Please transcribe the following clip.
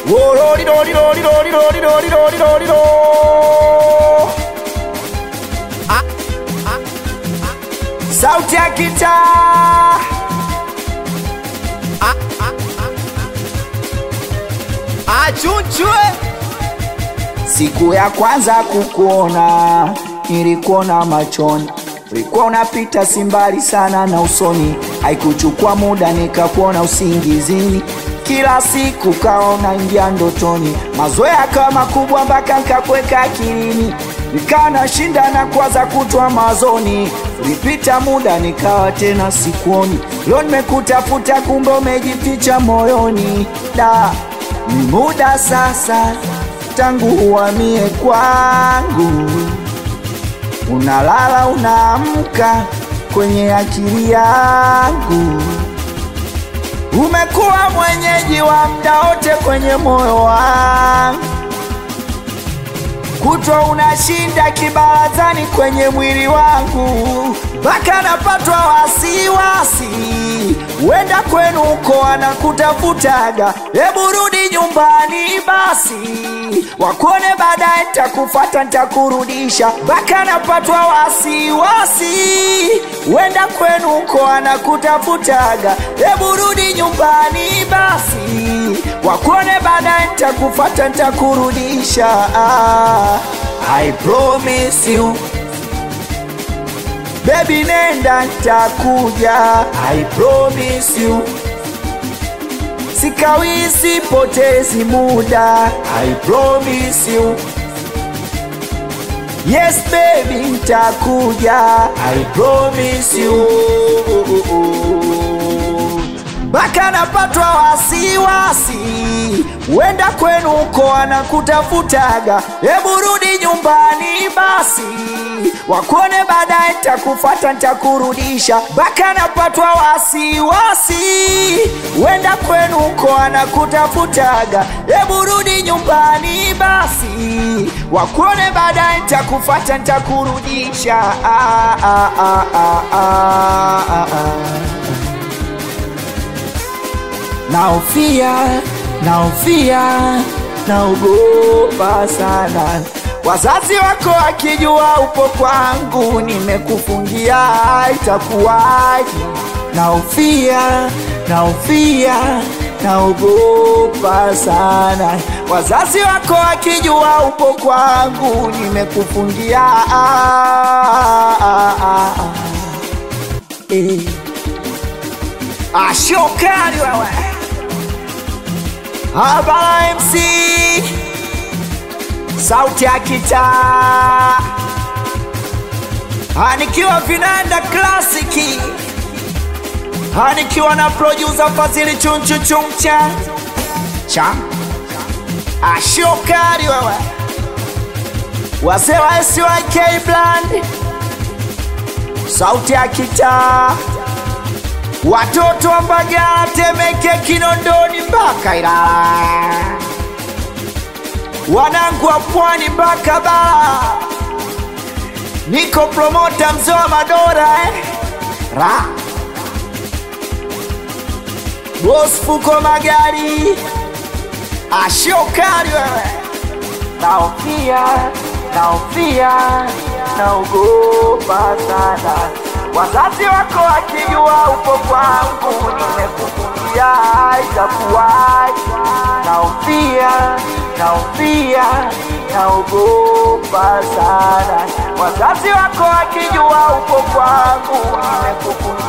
Wololilolilolilolilolilolilolilo. sauti ya kitaa achunchwe Siku ya kwanza kukuona nilikuona machoni, ulikuwa unapita simbali sana na usoni, haikuchukua muda nikakuona usingizini, kila siku kaona ingia ndotoni, mazoea kama kubwa mpaka nkakweka akilini, nikawa nashinda na kwaza kutwa mazoni, ulipita muda nikawa tena sikuoni, leo nimekutafuta kumbe umejificha moyoni, da ni muda sasa tangu uhamie kwangu, unalala unaamka kwenye akili yangu, umekuwa mwenyeji wa mda wote kwenye moyo wangu, kutwa unashinda kibarazani kwenye mwili wangu, mpaka napatwa wasiwasi, wenda kwenu uko anakutafutaga, hebu rudi nyumbani basi, wakuone baadaye, ntakufata ntakurudisha, mpaka napatwa wasiwasi, wenda kwenu uko anakutafutaga, hebu rudi nyumbani basi, wakuone baadaye, ntakufata ntakurudisha. Ah, I promise you Baby nenda ntakuja I promise you Sikawi sipotezi muda I promise you Yes baby ntakuja I promise you mpaka napatwa wasiwasi, wenda kwenu uko anakutafutaga, hebu rudi nyumbani basi, wakuone baadaye, ntakufata ntakurudisha, mpaka napatwa wasiwasi, wenda kwenu uko anakutafutaga, hebu rudi nyumbani basi, wakuone baadaye, ntakufata ntakurudisha. Ah, ah, ah, ah, ah, ah, ah. Naofia, naofia, naogopa sana. Wazazi wako wakijua upo kwangu, nimekufungia itakuwaje? Naofia, naofia, naogopa sana. Wazazi wako wakijua upo kwangu, nimekufungia ah, ah, ah, ah. Eh. Ashokari wewe Habara MC Sauti ya kitaa Anikiwa vinanda klasiki Anikiwa na producer Fazili chunchu chumcha Cha Ashokari wewe Wazee wa SYK Bland Sauti ya kitaa watoto wa Mbagala, Temeke, Kinondoni mpaka Ilala, wanangu wa Pwani mpaka Bara. Niko promota mzee wa Madora eh? Ra Boss Fuko Magari, ashokari wewe, naofia naofia, naogopa sana wazazi wako wakijua upo kwangu, nimekufungia itakuwaje? Naofia, naofia, naogopa sana. Wazazi wako wakijua upo kwangu, nimekufungia